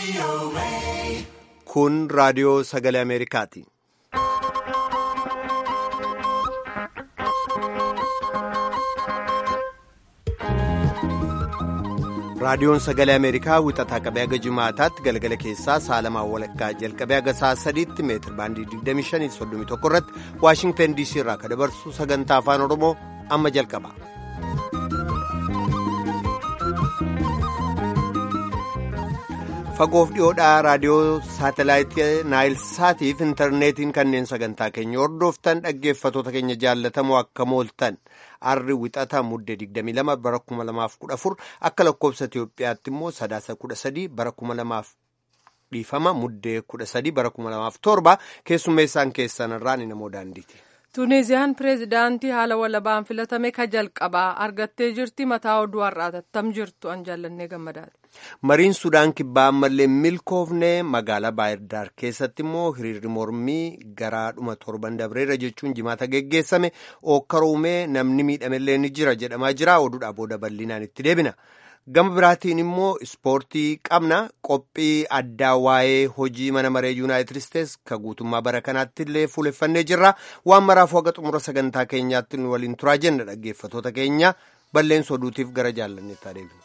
Kun raadiyoo sagalee Ameerikaati. Raadiyoon sagalee Ameerikaa wixataa qabee haga jimaataatti galgala keessaa saalamaa walakkaa jalqabee haga sa'a sadiitti meetir baandii 2531 irratti Waashingtan DC irraa kan dabarsu sagantaa afaan Oromoo amma jalqaba. Fagoof dhiyoodhaa raadiyoo saatelaayitii Naayilsaatiif intarneetiin kanneen sagantaa keenya hordoftan dhaggeeffatoota keenya jaallatamoo akka mooltan arri wixata mudde 22 bara 2014 akka lakkoobsa Itoophiyaatti immoo sadaasa 13 bara 2000 dhiifama muddee 13 bara 2007 keessummeessaan keessan irraan namoo daandiiti. Tuuniziyaan pireezidaantii haala walabaan filatame ka jalqabaa argattee jirti mataa oduu har'aa tattam jirtu an jaallannee gammadaati. Mariin Sudaan kibbaa ammallee milkoofne magaalaa Baahirdaar keessatti immoo hiriirri mormii garaa dhuma torban dabreera jechuun jimaata geggeessame ookkaruumee namni miidhamellee ni jira jedhamaa jira oduudhaa booda bal'inaan itti deebina. Gama biraatiin immoo ispoortii qabna qophii addaa waa'ee hojii mana maree yuunaayitid isteetsi ka guutummaa bara kanaatti illee fuuleffannee jirra waan maraafuu haga xumura sagantaa keenyaatti nu waliin turaa jenna dhaggeeffatoota keenya balleessa oduutiif gara jaallanneetti adeemna.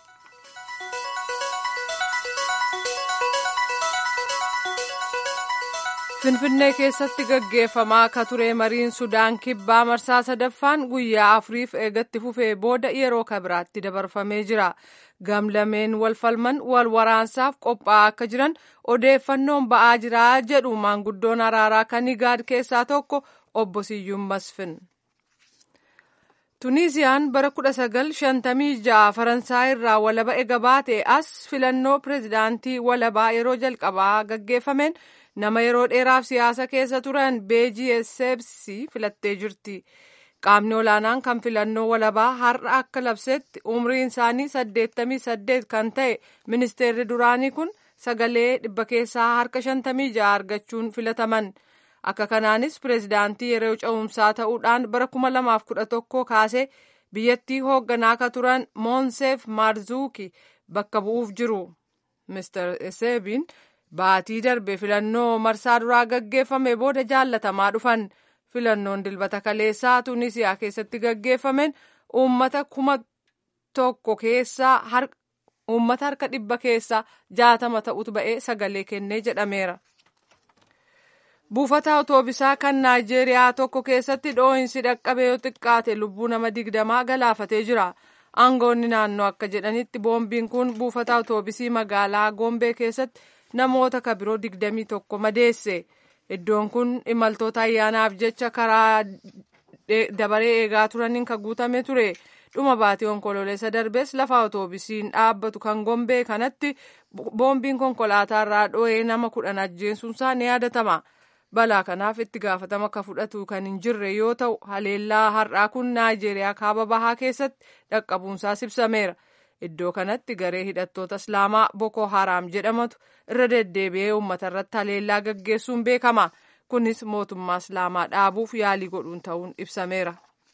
Finfinnee keessatti gaggeeffamaa akka ture mariin Sudaan kibbaa marsaa sadaffaan guyyaa afuriif eegatti fufee booda yeroo kabiraatti dabarfamee jira. Gamlameen wal falman wal waraansaaf qophaa'aa akka jiran odeeffannoon ba'aa jira jedhu maanguddoon araaraa kan Igaad keessaa tokko obbo Siyyuun Masfin. Tuuniziyaan bara 1956 Faransaay irraa walaba ega baate as filannoo pireezidaantii walabaa yeroo jalqabaa gaggeeffameen nama yeroo dheeraaf siyaasa keessa turan beejii eseebsii filattee jirti. Qaamni olaanaan kan filannoo walabaa har'a akka labsetti umriin isaanii 88 kan ta'e ministeerri duraanii kun sagalee dhibba keessaa harka 56 argachuun filataman. Akka kanaanis pireezidaantii yeroo ce'umsaa ta'uudhaan bara 2011 kaasee biyyattii hoogganaa akka turan Moonseef Maarzuuki bakka bu'uuf jiru. Mr. Eseebiin baatii darbe filannoo marsaa duraa gaggeeffame booda jaallatamaa dhufan. Filannoon dilbata kaleessaa Tunisiyaa keessatti gaggeeffameen uummata kuma tokko keessaa uummata harka dhibba keessaa jaatama ta'utu ba'ee sagalee kennee jedhameera. Buufata otoobisaa kan Naayijeeriyaa tokko keessatti dhoohinsi dhaqqabee yoo xiqqaate lubbuu nama digdamaa galaafatee jira. Aangoonni naannoo akka jedhanitti boombiin kun buufata otoobisii magaalaa Gombee keessatti namoota kabiroo digdamii tokko madeesse. Iddoon kun imaltoota ayyaanaaf jecha karaa dabaree eegaa turaniin kan guutame ture. Dhuma baatee onkololeessa darbees lafa otoobisiin dhaabbatu kan Gombee kanatti boombiin konkolaataa irraa dho'ee nama kudhan ajjeesuunsaa ni yaadatama. balaa kanaaf itti gaafatama akka fudhatu kan hin jirre yoo ta'u haleellaa har'aa kun naayijeeriyaa kaaba bahaa keessatti dhaqqabuunsaas ibsameera iddoo kanatti garee hidhattoota islaamaa boko haraam jedhamatu irra deddeebi'ee uummata irratti haleellaa gaggeessuun beekama kunis mootummaa islaamaa dhaabuuf yaalii godhuun ta'uun ibsameera.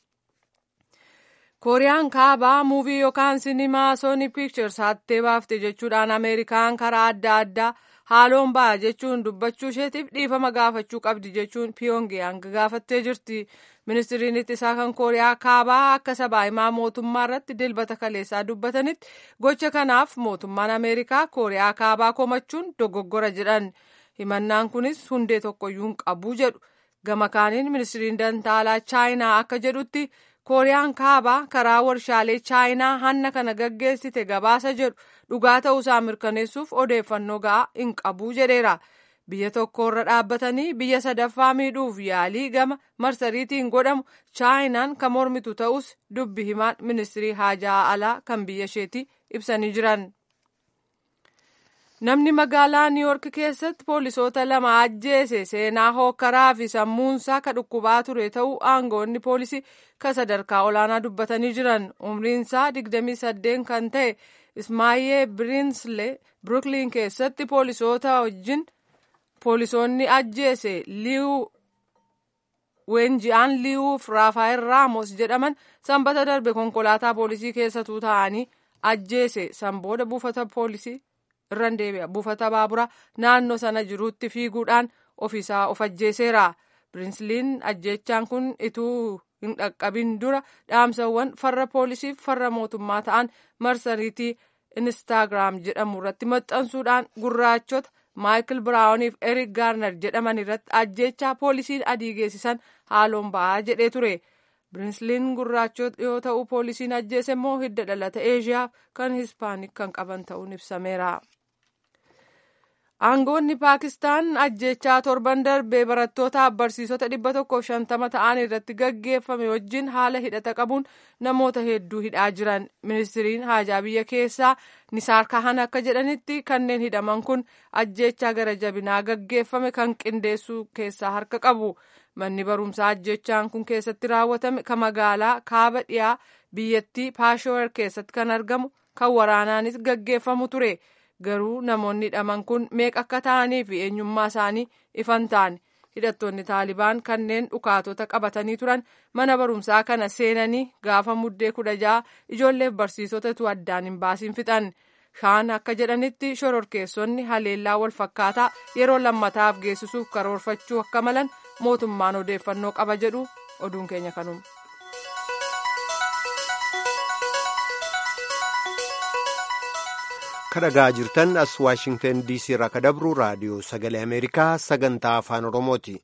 kooriyaan kaabaa muuvii yookaan sinimaa sooni piikchers hattee baafte jechuudhaan ameerikaan karaa adda addaa haaloon ba'a jechuun dubbachuu isheetiif dhiifama gaafachuu qabdi jechuun piyongyang gaafattee jirti ministiriin ittisaa kan kooriyaa kaabaa akka sabaa himaa mootummaa irratti dilbata kaleessaa dubbatanitti gocha kanaaf mootummaan ameerikaa kooriyaa kaabaa komachuun dogoggora jedhan himannaan kunis hundee tokkoyyuu hin qabu jedhu gama kaaniin ministiriin dantaalaa chaayinaa akka jedhutti kooriyaan kaabaa karaa warshaalee chaayinaa hanna kana gaggeessite gabaasa jedhu dhugaa ta'uusaa mirkaneessuuf odeeffannoo ga'aa hin qabu jedheera. Biyya tokko irra dhaabbatanii biyya sadaffaa miidhuuf yaalii gama marsariitiin godhamu chaayinaan kan mormitu ta'us dubbi himaan ministirii haajaa alaa kan biyya isheetii ibsanii jiran. Namni magaalaa Niiyork keessatti poolisoota lama ajjeese seenaa hookkaraa fi sammuunsaa ka dhukkubaa ture ta'uu aangoonni poolisii ka sadarkaa olaanaa dubbatanii jiran umriinsaa 28 kan ta'e Ismaayee Birinslee Brooklyn keessatti poolisoota wajjin poolisoonni ajjeese liiw weenji'aan liiwuuf raafaayil raamos jedhaman sanbata darbe konkolaataa poolisii keessatuu ta'anii ajjeese san booda buufata poolisii irran deebi'a buufata baaburaa naannoo sana jiruutti fiiguudhaan ofiisaa of ajjeeseera pirinsiliin ajjeechaan kun ituu hin dhaqqabin dura dhaamsawwan farra poolisiif farra mootummaa ta'an marsariitii instaagiraam jedhamu irratti maxxansuudhaan gurraachota maayikil biraawuniif erik gaarnar jedhaman irratti ajjeechaa poolisiin adii geessisan haaloon ba'aa jedhee ture pirinsiliin gurraachota yoo ta'u poolisiin ajjeese immoo hidda dhalata eeshiyaa kan hispaanik kan qaban ta'uun ibsameera. aangoonni paakistaan ajjechaa torban darbee barattoota barsiisota dhibba tokkoof shantama ta'an irratti gaggeeffame wajjin haala hidhata qabuun namoota hedduu hidhaa jiran ministiriin haajaa biyya keessaa nisaar kahan akka jedhanitti kanneen hidhaman kun ajjechaa gara jabinaa gaggeeffame kan qindeessuu keessaa harka qabu manni barumsaa ajjechaan kun keessatti raawwatame kan magaalaa kaaba dhiyaa biyyattii paashower keessatti kan argamu kan waraanaanis gaggeeffamu ture. garuu namoonni hidhaman kun meeqa akka ta'anii fi eenyummaa isaanii ifan ta'an hidhattoonni taalibaan kanneen dhukaatota qabatanii turan mana barumsaa kana seenanii gaafa muddee kudha ja'a ijoolleef barsiisotatu addaan hin baasiin fixan shaan akka jedhanitti shororkeessonni haleellaa wal fakkaataa yeroo lammataaf geessisuuf karoorfachuu akka malan mootummaan odeeffannoo qaba jedhu oduun keenya kanuma. kadhagaa jirtan as waashingtan diisii irraa kadabru raadiyoo sagalee ameerikaa sagantaa afaan oromooti.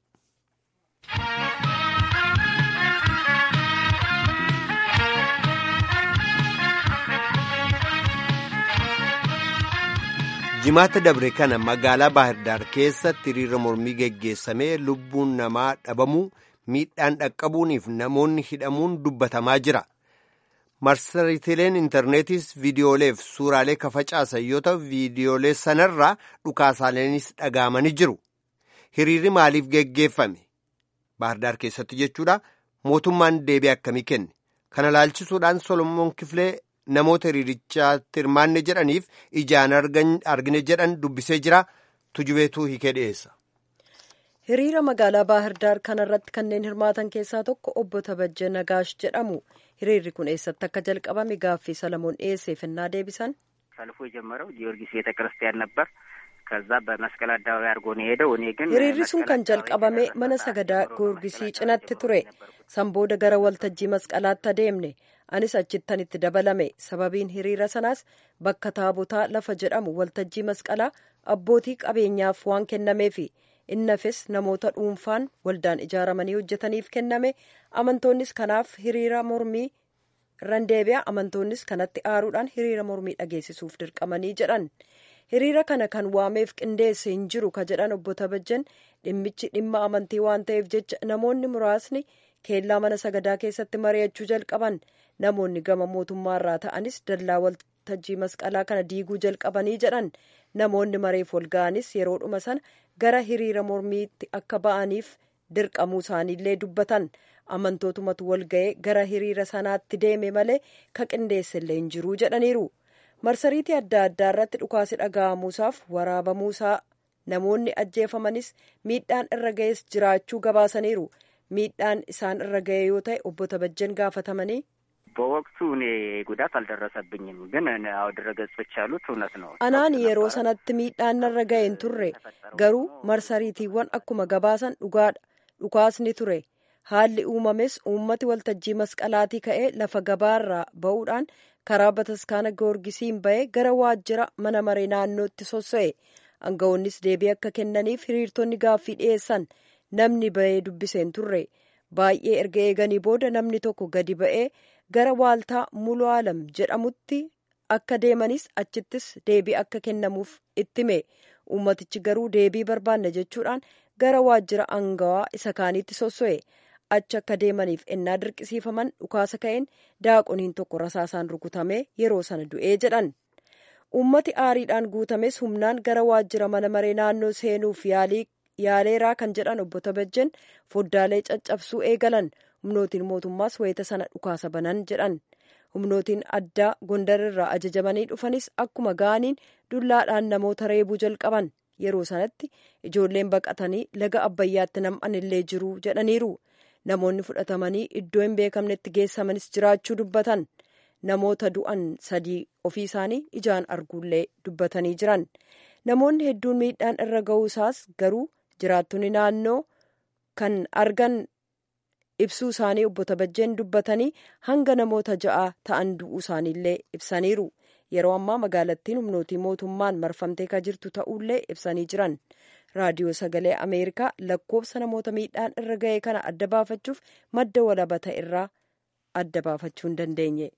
jimaata dabre kana magaalaa baahirdaar keessatti hiriira mormii geggeessamee lubbuun namaa dhabamuu miidhaan dhaqqabuuniif namoonni hidhamuun dubbatamaa jira. marsariitiileen intarneetiis viidiyooleef suuraalee kafacaasan yoo ta'u viidiyoolee sanarraa dhukaasaaleenis dhagaamanii jiru hiriirri maaliif geggeeffame baahirdaar keessatti jechuudha mootummaan deebii akkamii kenne kana laalchisuudhaan solomoon kifilee namoota hiriirichaatti hirmaanne jedhaniif ijaan argine jedhan dubbisee jira tujubeetuu hiikee dhiyeessa. hiriira magaalaa baahirdaar kanarratti kanneen hirmaatan keessaa tokko obbo Tabajjee Nagaash jedhamu. hiriirri kun eessatti akka jalqabame gaaffii ሰለሞን dhiyeesseef እና deebisan ሰልፉ የጀመረው ጊዮርጊስ ቤተ ክርስቲያን ነበር። ከዛ በመስቀል አደባባይ አድርጎ ነው የሄደው። እኔ ግን hiriirri sun kan jalqabame mana sagadaa goorgisii cinatti ture san booda gara waltajjii masqalaatti adeemne anis achittan itti dabalame sababiin hiriira sanaas bakka taabotaa lafa jedhamu waltajjii masqalaa abbootii qabeenyaaf waan kennameefi innafis namoota dhuunfaan waldaan ijaaramanii hojjetaniif kenname amantoonnis kanaaf hiriira mormii irran deebi'a amantoonnis kanatti aaruudhaan hiriira mormii dhageessisuuf dirqamanii jedhan hiriira kana kan waameef qindeesse hin jiru ka jedhan obbo Tabajjan dhimmichi dhimma amantii waan ta'eef jecha namoonni muraasni keellaa mana sagadaa keessatti mari'achuu jalqaban namoonni gama mootummaarraa ta'anis dallaa waltajjii masqalaa kana diiguu jalqabanii jedhan namoonni mareef walga'anis yeroodhuma sana gara hiriira mormiitti akka ba'aniif dirqamuu isaaniillee dubbatan amantootumatu walga'ee gara hiriira sanaatti deeme malee ka qindeessellee hin jiruu jedhaniiru marsariitii adda addaa irratti dhukaasi dhaga'amuusaaf waraabamuusaa namoonni ajjeefamanis miidhaan irra ga'es jiraachuu gabaasaniiru miidhaan isaan irra ga'e yoo ta'e obbo Tabajjen gaafatamanii. በወቅቱ እኔ ጉዳት አልደረሰብኝም፣ ግን አዎ ድረገጾች ያሉት እውነት ነው። anaan yeroo sanatti miidhaan narra ga'e hin turre garuu marsariitiiwwan akkuma gabaasan dhugaadha dhukaasni ture haalli uumames uummati waltajjii masqalaatii ka'ee lafa gabaarraa ba'uudhaan karaa bataskaana goorgisiin ba'ee gara waajjira mana maree naannootti sosso'e aangawoonnis deebii akka kennaniif hiriirtonni gaaffii dhiyeessan namni ba'ee dubbiseen turre baay'ee erga eeganii booda namni tokko gadi ba'ee gara waaltaa muluu alam jedhamutti akka deemanis achittis deebii akka kennamuuf ittime uummatichi garuu deebii barbaanna jechuudhaan gara waajjira aangawaa isa kaaniitti sosso'e achi akka deemaniif ennaa dirqisiifaman dhukaasa ka'een daaqoniin tokko rasaasaan rukutame yeroo sana du'ee jedhan uummati aariidhaan guutames humnaan gara waajjira mana maree naannoo seenuuf yaaleeraa kan jedhan obbo Tabajjen foddaalee caccabsuu eegalan humnootiin mootummaas wayita sana dhukaasa banan jedhan humnootiin addaa gondar irraa ajajamanii dhufanis akkuma ga'aniin dullaadhaan namoota reebuu jalqaban yeroo sanatti ijoolleen baqatanii laga abbayyaatti nam'an illee jiru jedhaniiru namoonni fudhatamanii iddoo hin beekamnetti geessamanis jiraachuu dubbatan namoota du'an sadii ofii isaanii ijaan arguullee dubbatanii jiran namoonni hedduun miidhaan irra ga'uu isaas garuu jiraattonni naannoo kan argan ibsuu isaanii obbo Tabajjeen dubbatanii hanga namoota ja'a ta'an du'uu isaaniillee ibsaniiru yeroo ammaa magaalattiin humnootii mootummaan marfamtee kan jirtu ta'uullee ibsanii jiran raadiyoo sagalee ameerikaa lakkoofsa namoota miidhaan irra ga'e kana adda baafachuuf madda walaba ta'e irraa adda baafachuu hin dandeenye.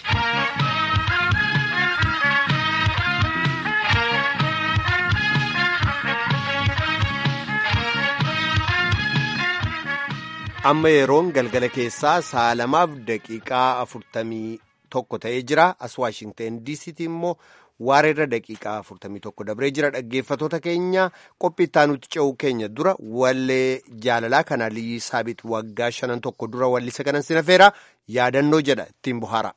amma yeroon galgala keessaa sa'a lamaaf daqiiqaa afurtamii tokko ta'ee jira as waashingteen diisiitti immoo waareerra daqiiqaa afurtamii tokko dabree jira dhaggeeffatoota keenya qophii itti ce'uu keenya dura wallee jaalalaa kana aliyyi saabit waggaa shanan tokko dura wallisa kanan sinafeera yaadannoo jedha ittiin bohaara.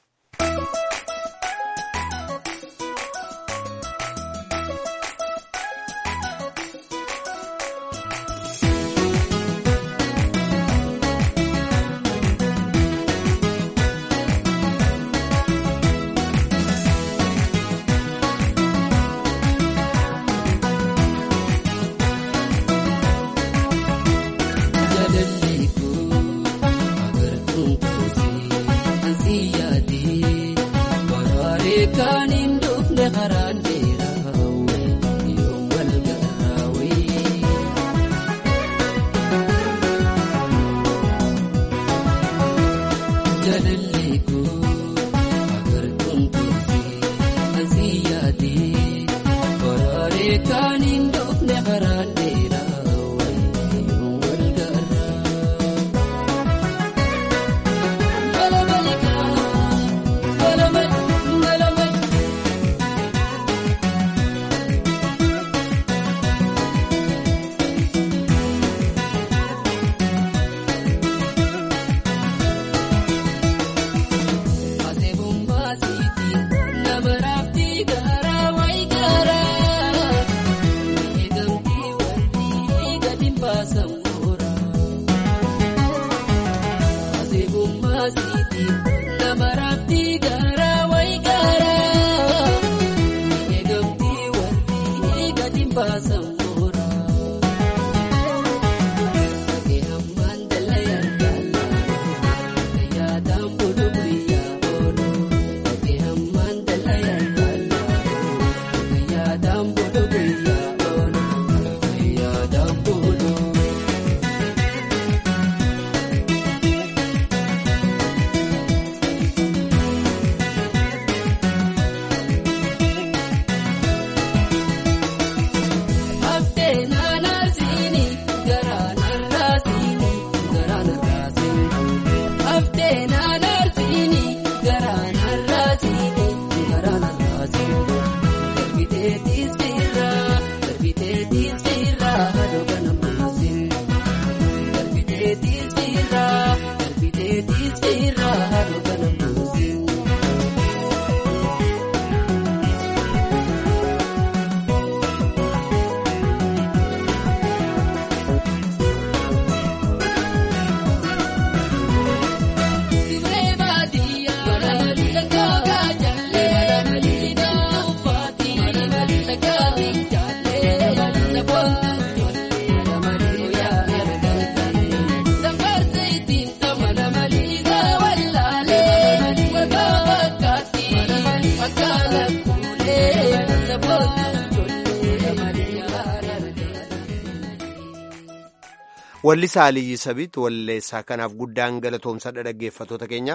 Wallisaa Aliyyi Sabiit walleessaa kanaaf guddaan galatoomsadha dhaggeeffatoota keenya.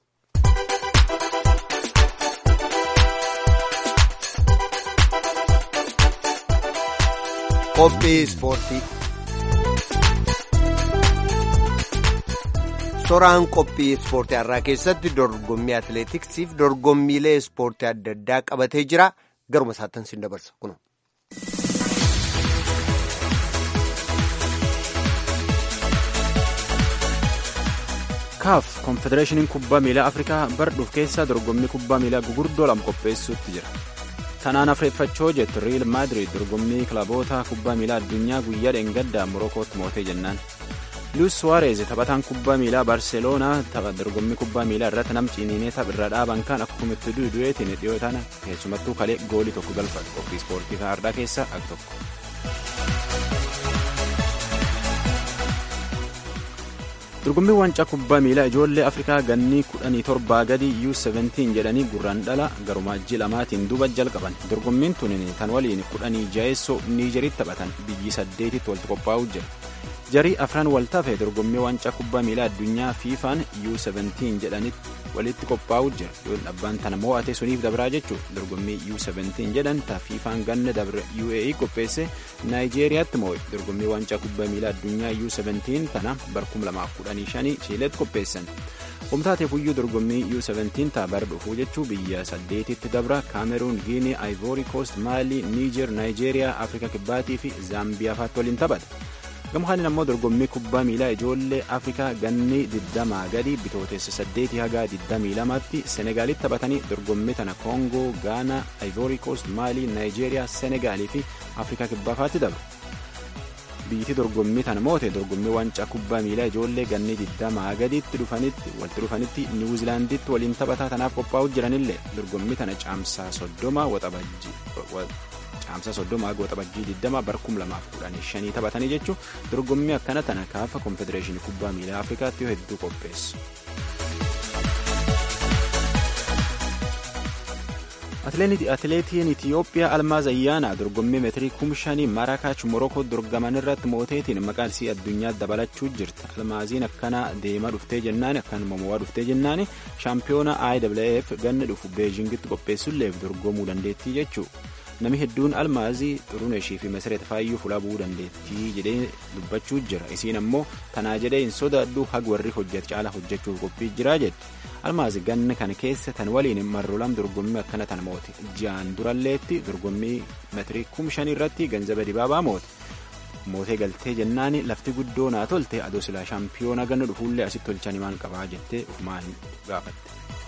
Qophii Ispoortii Soraan qophii ispoortii har'aa keessatti dorgommii atileetiksiif dorgommiilee ispoortii adda addaa qabatee jira. Garuma isaattan siin dabarsa kun. kaaf konfedereeshiniin kubbaa miilaa afrikaa bardhuuf keessa dorgommii kubbaa miilaa gugurdoo lama qopheessuutti jira tanaan afreeffachoo jettu riil maadiriid dorgommii kilaboota kubbaa miilaa addunyaa guyyaa dheengaddaa morokootti mootee jennaan luis suwaarez taphataan kubbaa miilaa barseeloonaa tapha dorgommii kubbaa miilaa irratti nam ciniinee tapha dhaaban kan akkuma itti du'eetiin dhiyoo tana keessumattuu kalee goolii tokko galfate qophii ispoortii kaardaa keessaa ak tokko. dorgommii waancaa kubbaa miilaa ijoollee afrikaa gannii kudhanii torbaa gadi u17 jedhanii gurraan dhala garumaajjii lamaatiin duuba jalqaban dorgommiin tun tan waliin kudhanii jaheessoo niijeritti taphatan biyyi saddeetitti walitti qophaa'uu jira jarii afran waltafe dorgommii waancaa kubbaa miilaa addunyaa fiifaan u17 jedhanitti walitti qophaa'uu jira yoo dhabbaan tana mo'ate suniif dabraa jechuu dorgommii u17 jedhan ta fiifaan ganna dabre uae qopheesse naayijeeriyaatti mo'e dorgommii waancaa kubbaa miilaa addunyaa u17 tana bar 2015 chiiletti qopheessan humtaateef iyyuu dorgommii u17 taa bar dhufuu jechuu biyya saddeetitti dabra kaameruun giinii aayivoori koost maalii niijer naayijeeriyaa afrika kibbaatii fi zaambiyaa faatti waliin taphata gamkaaniin ammoo dorgommii kubbaa miilaa ijoollee afrikaa ganni 20 gadi bitootessa 8 haga 22tti senegaalitti taphatanii dorgommii tana koongoo gaanaa aayivoori koost maalii naayijeeriyaa senegaalii fi afrikaa kibbaafaatti dabru biyyiti dorgommii tana moote dorgommii waancaa kubbaa miilaa ijoollee ganni 20 gaditti dhufanitti walitti dhufanitti niwuzilaanditti waliin taphataa tanaaf qophaa'uu jiranillee dorgommii tana caamsaa 30 waxabajji caamsaa soddoma agoo waxabajjii 20 bar 2015 taphatanii jechuun dorgommii akkana tana kaafa konfedereeshinii kubbaa miilaa afrikaatti yoo hedduu qopheessu. atileetiin itiyoophiyaa almaaz ayyaanaa dorgommii meetirii kumshanii maaraakaach morokoo dorgaman irratti mooteetiin maqaan isii addunyaa dabalachuu jirti almaaziin akkana deemaa dhuftee jennaan akkanuma mo'aa dhuftee jennaan shaampiyoona iwf ganna dhufu beejingitti qopheessulleef dorgomuu dandeettii jechuu namni hedduun almaazii xuruneeshii fi masireet faayyuu fulaa bu'uu dandeettii jedhee dubbachuu jira isiin ammoo tanaa jedhee hin sodaadhu hag warri hojjet caala hojjechuuf qophii jiraa jedhe almaazi ganna kana keessa tan waliin marrolam dorgommii akkana tan moote ji'aan duralleetti dorgommii meetirii kum shanii irratti ganzaba dibaabaa moote mootee galtee jennaani lafti guddoo naa tolte adoo silaa shaampiyoona ganna dhufuullee asitti tolchanii maal qabaa jettee ufumaa hin gaafatte.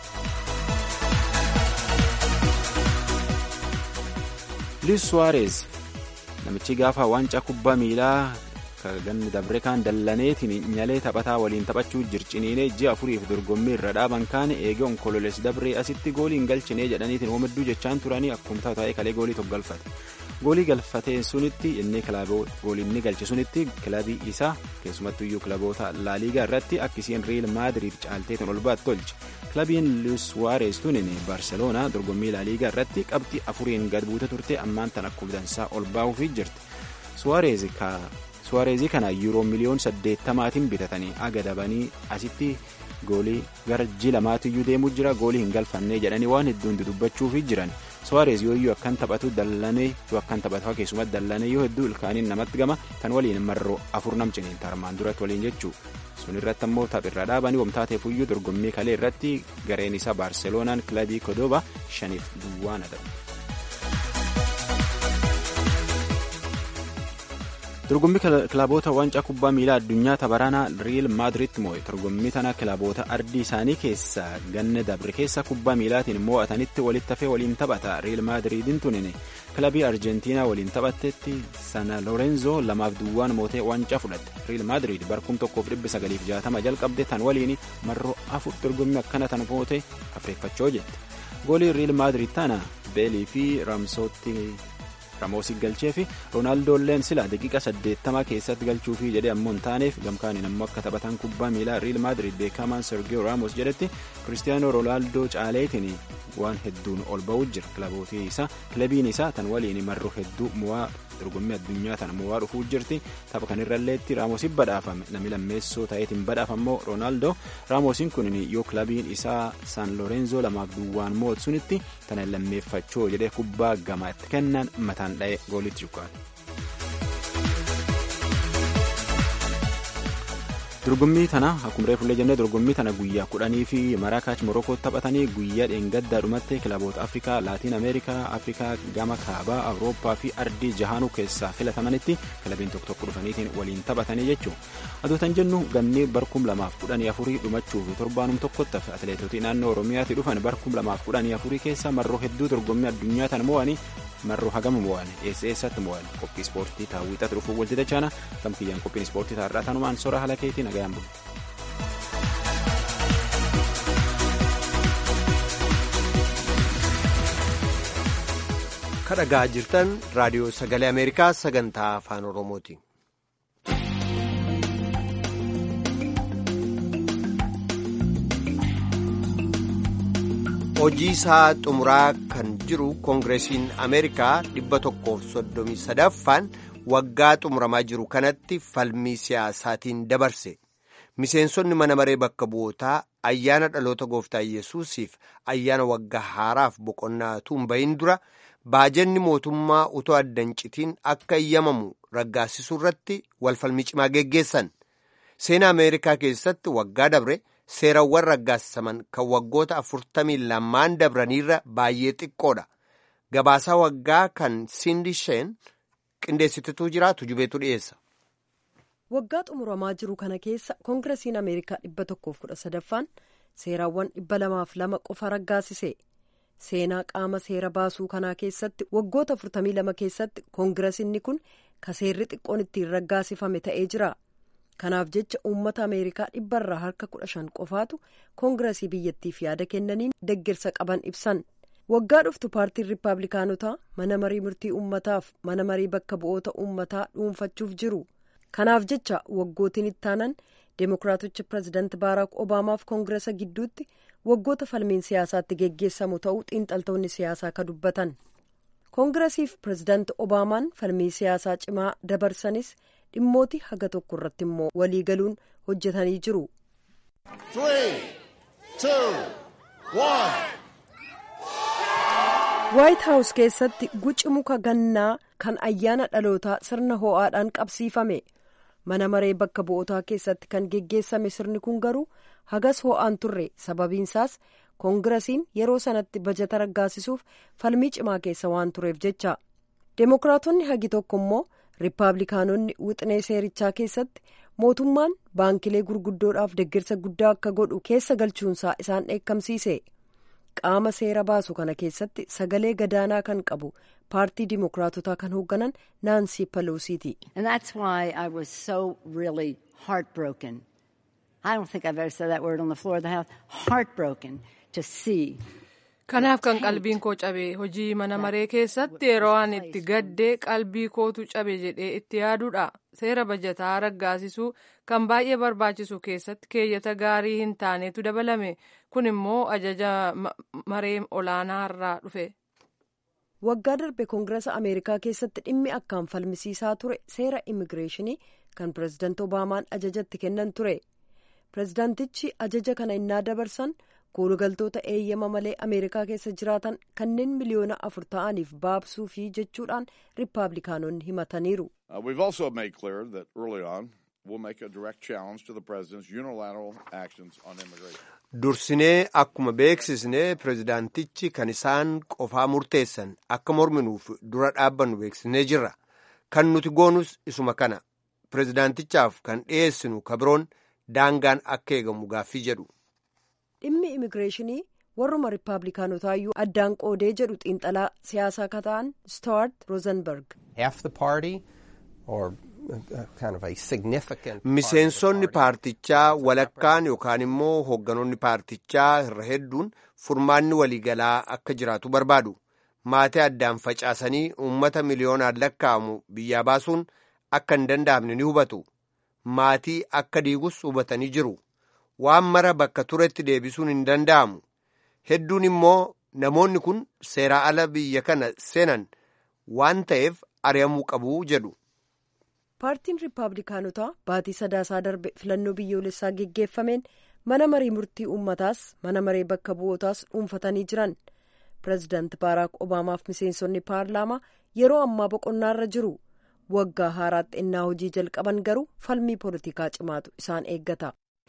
luis suwaarez namichi gaafa waancaa kubbaa miilaa ganni dabre kaan dallaneetiin nyalee taphataa waliin taphachuu jirciniinee ji'a afuriif dorgommii irra dhaaban kaan eegee onkololees dabree asitti goolii hin galchinee jedhaniitiin womadduu jechaan turanii akkuma taa'ee kalee goolii tokko galfate goolii galfatee sunitti inni goolii inni galche sunitti kilabii isaa keessumattuu iyyuu kilaboota laaliigaa irratti akkisiin riil maadiriid caalteetiin ol baat tolche kilabiin luis suwaarez tunin baarseloonaa dorgommii laaliigaa irratti qabxii afuriin gad buute turte ammaan tan akkuma dansaa ol baa'uufii jirti suwaarez suwaarezii kana yuuroo miliyoon saddeettamaatiin bitatanii agadabanii asitti goolii gara ji lamaatiyyuu deemuu jira goolii hin galfannee jedhanii waan hedduun dudubbachuufii jiran suwaarez yooyyuu akkan taphatu dallanee yoo akkan taphatu keessumatti dallanee yoo hedduu ilkaaniin namatti gama kan waliin marroo afur nam ciniin tarmaan duratti waliin jechuu sun irratti ammoo taphirra dhaabanii wamtaateefuyyuu dorgommii kalee irratti gareen isaa baarseloonaan kilabii kodooba shaniif duwwaan adabu. dorgommii kilaboota waancaa kubbaa miilaa addunyaa tabaranaa riil maadiritti moo'e dorgommii tana kilaboota ardii isaanii keessa ganna dabre keessa kubbaa miilaatiin moo'atanitti walitti hafee waliin taphata riil maadiriidin tunin kilabii arjentiinaa waliin taphattetti sana lorenzo lamaaf duwwaan mootee waancaa fudhatte riil maadiriid barkum tokkoof dhibba sagaliif jaatama jalqabde tan waliin marroo afur dorgommii akkana tan moote afreeffachoo jette goolii riil maadiriid tana beelii fi ramsootti ramoosii galchee fi roonaaldooleen sila daqiiqa saddeettamaa keessatti galchuufii jedhee ammoo hin taaneef gamkaaniin ammoo akka taphatan kubbaa miilaa riil maadiriid beekamaan sergio raamos jedhetti kiristiyaanoo roonaaldoo caaleetiin waan hedduun ol ba'uu jira kilabootii isaa kilabiin isaa tan waliin marroo hedduu mo'aa dorgommii addunyaa tana mo'aa dhufuu jirti tapha kanirralleetti raamosiin badhaafame namni lammeessoo ta'eetiin badhaafammoo roonaaldoo raamosiin kun yoo kilabiin isaa san lorenzo lamaaf duwwaan mo'atu sunitti tana lammeeffachoo jedhee kubbaa gamaa itti kennan mataan dha'e goolitti shukkaaru. dorgommii tana akkuma reefullee jennee dorgommii tana guyyaa kudhanii fi maraakaach morokoo taphatanii guyyaa dheengaddaa dhumatti kilaboota afrikaa laatiin ameerikaa afrikaa gama kaabaa awurooppaa fi ardii jahaanuu keessaa filatamanitti kilabiin tokko tokko dhufaniitiin waliin taphatanii jechuudha adootan jennu ganni barkum lamaaf kudhanii afurii dhumachuuf torbaanum tokkotti hafe atileetotii naannoo oromiyaatti dhufan barkum lamaaf kudhanii afurii keessa marroo hedduu dorgommii addunyaa tana mo'anii marroo hagam mo'an eessa eessatti mo'an qophii ispoortii taawwixatti dhufuuf walitti dachaana kam kiyyaan qophiin ispoortii taarraa tanumaan sora haala keetii nagayaan bulu. kadhagaa jirtan raadiyoo sagalee ameerikaa sagantaa afaan oromooti. hojii isaa xumuraa kan jiru koongireesiin ameerikaa dhibba tokkoof soddomii sadaffaan waggaa xumuramaa jiru kanatti falmii siyaasaatiin dabarse miseensonni mana maree bakka bu'ootaa ayyaana dhaloota gooftaa yesuusiif ayyaana waggaa haaraaf boqonnaa tuun bahin dura baajanni mootummaa utoo addan citiin akka eeyyamamu raggaasisuu irratti walfalmii cimaa geggeessan seenaa ameerikaa keessatti waggaa dabre. seerawwan raggaasisaman kan waggoota afurtamii lamaan dabraniirra baay'ee xiqqoodha gabaasaa waggaa kan sindisheen qindeessitutu jiraatu jubeetu dhiyeessa. waggaa xumuramaa jiru kana keessa koongiresiin ameerikaa dhibba tokkoof kudha sadaffaan seeraawwan dhibba lamaaf lama qofa raggaasise seenaa qaama seera baasuu kanaa keessatti waggoota afurtamii lama keessatti koongiresiinni kun ka seerri xiqqoon ittiin raggaasifame ta'ee jira. kanaaf jecha uummata ameerikaa dhibbarraa harka kudha shan qofaatu koongiresii biyyattiif yaada kennaniin deggirsa qaban ibsan waggaa dhuftu paartiin riippaabilikaanotaa mana marii murtii uummataaf mana marii bakka bu'oota uummataa dhuunfachuuf jiru kanaaf jecha waggootiin ittaanan deemokiraatichi pireezidaanti baaraak obaamaaf koongiresa gidduutti waggoota falmiin siyaasaatti geggeessamu ta'uu xiinxaltoonni siyaasaa ka dubbatan koongiresiif pireezidaanti obaamaan falmii siyaasaa cimaa dabarsanis. dhimmooti haga tokko irratti immoo walii galuun hojjetanii jiru. waayit haawus keessatti guci muka gannaa kan ayyaana dhalootaa sirna ho'aadhaan qabsiifame mana maree bakka bu'ootaa keessatti kan geggeessame sirni kun garuu hagas ho'aan turre sababiinsaas koongiresiin yeroo sanatti bajata raggaasisuuf falmii cimaa keessa waan tureef jecha deemokiraatonni hagi tokko immoo. riippaabilikaanonni wixinee seerichaa keessatti mootummaan baankilee gurguddoodhaaf deggirsa guddaa akka godhu keessa galchuunsaa isaan dheekkamsiise qaama seera baasu kana keessatti sagalee gadaanaa kan qabu paartii diimokiraatotaa kan hoogganan naansii paloosiiti. kanaaf kan qalbiin koo cabe hojii mana maree keessatti yeroo an itti gaddee qalbii kootu cabe jedhee itti yaaduudha seera bajataa raggaasisuu kan baay'ee barbaachisu keessatti keeyyata gaarii hin taanetu dabalame kun immoo ajaja maree olaanaa irraa dhufe. waggaa darbe koongiresa ameerikaa keessatti dhimmi akkaan falmisiisaa ture seera immigireeshinii kan pireezidaanti obaamaan ajajatti kennan ture pireezidaantichi ajaja kana innaa dabarsan. koolugaltoota eeyyama malee ameerikaa keessa jiraatan kanneen miliyoona afur ta'aniif baabsuu fi jechuudhaan riippaabilikaanonni himataniiru. dursinee akkuma beeksisne pireezidaantichi kan isaan qofaa murteessan akka morminuuf dura dhaabbannu beeksisnee jirra kan nuti goonus isuma kana pireezidaantichaaf kan dhiyeessinu kabiroon daangaan akka eegamu gaaffii jedhu. dhimmi immigireeshinii warruma riippaabilikaanotaayyuu addaan qoodee jedhu xiinxalaa siyaasaa akka ta'an stuart rosenberg. miseensonni paartichaa walakkaan yookaan immoo hoogganoonni paartichaa irra hedduun furmaanni waliigalaa akka jiraatu barbaadu maatii addaan facaasanii uummata miliyoonaan lakkaa'amu biyyaa baasuun akka hin danda'amne ni hubatu maatii akka diigus hubatanii jiru. waan mara bakka turetti deebisuun hin danda'amu hedduun immoo namoonni kun seeraa ala biyya kana seenan waan ta'eef ari'amuu qabu jedhu. paartiin riippaabilikaanotaa baatii sadaasaa darbe filannoo biyyoolessaa geggeeffameen mana marii murtii uummataas mana maree bakka bu'ootaas dhuunfatanii jiran pireezidaanti baaraak obaamaaf miseensonni paarlaamaa yeroo ammaa boqonnaarra jiru waggaa haaraatti ennaa hojii jalqaban garuu falmii poolitikaa cimaatu isaan eeggata.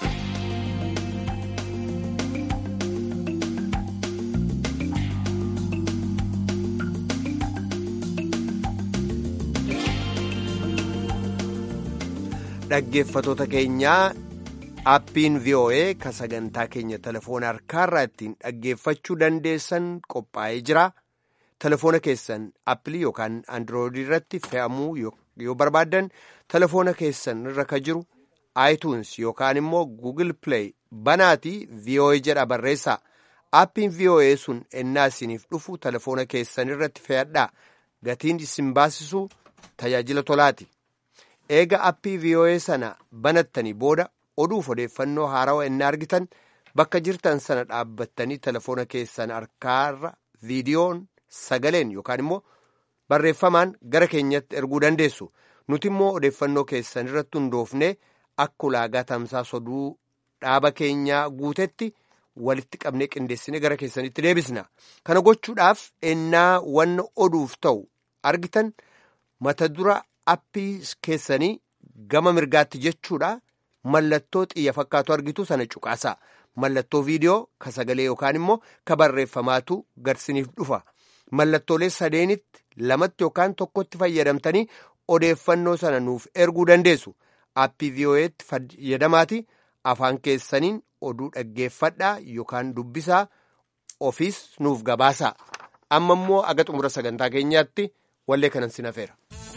dhaggeeffatoota keenyaa appiin voa ka sagantaa keenya telefoona harkaarraa ittiin dhaggeeffachuu dandeessan qophaa'ee jira telefoona keessan appilii yookaan androidii irratti fe'amuu yoo barbaaddan telefoona keessan irra ka jiru iTunes yookaan immoo Google Play banaatii VOA jedha barreessaa. Aappiin VOA sun ennaa isiniif dhufu telefoona keessan irratti fe'adhaa. Gatiin isin baasisu tajaajila tolaati. Eega aappii VOA sana banattanii booda oduuf odeeffannoo haarawaa ennaa argitan bakka jirtan sana dhaabbattanii telefoona keessan harkaarra viidiyoon sagaleen yookaan immoo barreeffamaan gara keenyatti erguu dandeessu. Nuti immoo odeeffannoo keessan irratti hundoofnee akka ulaagaa tamsaasa oduu dhaaba keenyaa guutetti walitti qabnee qindeessine gara keessanitti deebisna. Kana gochuudhaaf ennaa wanna oduuf ta'u argitan mata dura appii keessanii gama mirgaatti jechuudha mallattoo xiyya fakkaatu argitu sana cuqaasa. Mallattoo viidiyoo ka sagalee yookaan immoo ka barreeffamaatu garsiniif dhufa. Mallattoolee sadeenitti lamatti yookaan tokkotti fayyadamtanii odeeffannoo sana nuuf erguu dandeessu. Aappii VOA'tti fayyadamaati afaan keessaniin oduu dhaggeeffadhaa yookaan dubbisaa ofiis nuuf gabaasa. Amma immoo aga xumura sagantaa keenyaatti wallee kanan sin hafeera.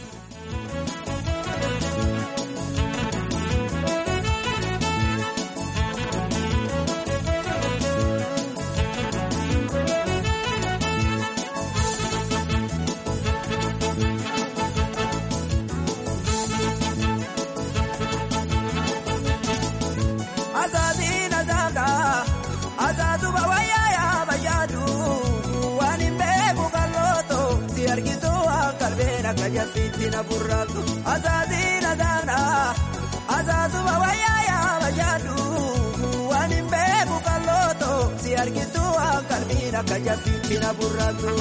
Jasitina burratu azazina dana azazuba wayaya bayadu wani mbebu kaloto si argitu akalmina kajasitina burratu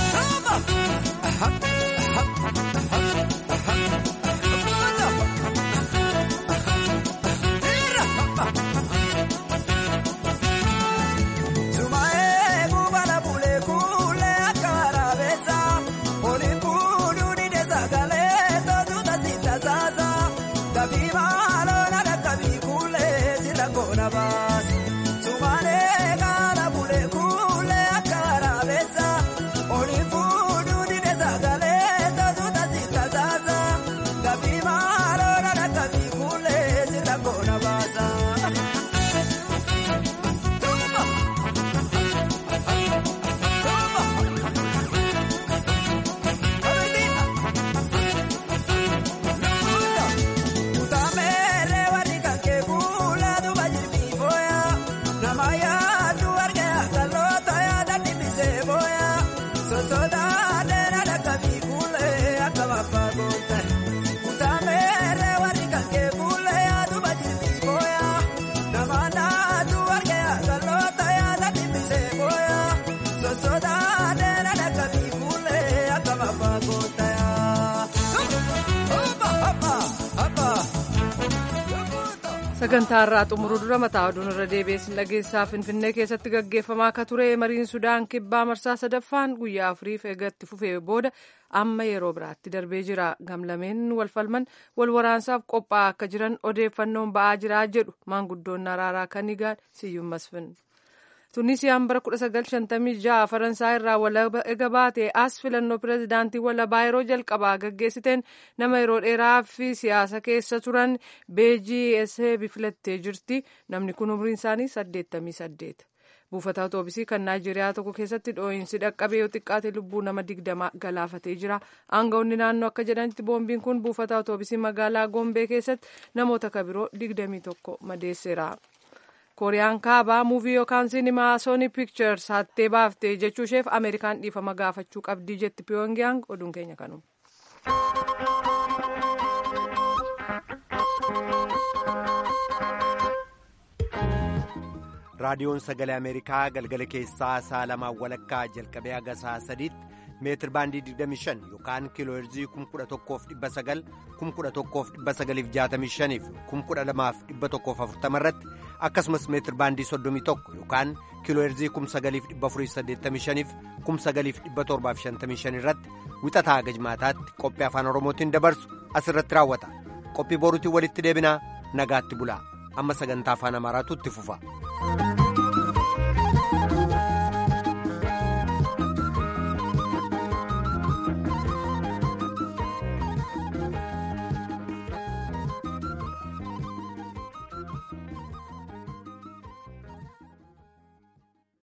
sagantaa irraa xumuruu dura mataa oduun irra deebiin dhageessaa finfinnee keessatti gaggeeffamaa akka ture mariin sudaan kibbaa marsaa sadaffaan guyyaa afuriif eegatti fufee booda amma yeroo biraatti darbee jira gamlameen wal falman wal waraansaaf qophaa'aa akka jiran odeeffannoon ba'aa jiraa jedhu maanguddoon araaraa kan higaan siyyuun masfin. tunisiyaan bara 1956 faransaay irraa walaba ega baate as filannoo pirezidaantii walabaa yeroo jalqabaa gaggeessiteen nama yeroo dheeraa fi siyaasa keessa turan beejii eseebi filattee jirti namni kun umriin isaanii 88 buufata otoobisii kan naayijeeriyaa tokko keessatti dhooyinsi dhaqqabee yoo xiqqaate lubbuu nama digdama galaafatee jira aangawoonni naannoo akka jedhanitti boombiin kun buufata otoobisii magaalaa gombee keessatti namoota kabiroo 21 madeesseera. kooriyaan kaabaa muuvii yookaan sinimaa sooni piikchers hattee baaftee jechuu isheef ameerikaan dhiifama gaafachuu qabdii jetti piyoongiyaang oduun keenya kanuma. raadiyoon sagalee ameerikaa galgala keessaa sa'a lamaan walakkaa jalqabee haga sa'a sadiitti meetir baandii 25 yookaan kiilooherzii 11,900 11,965 fi 12,140 irratti akkasumas meetir baandii 31 yookaan kiilooherzii 9,485 fi 9,755 irratti wixataa haga jimaataatti qophii afaan oromootiin dabarsu asirratti raawwata qophii boruutiin walitti deebinaa nagaatti bulaa amma sagantaa afaan amaaraatu itti fufa.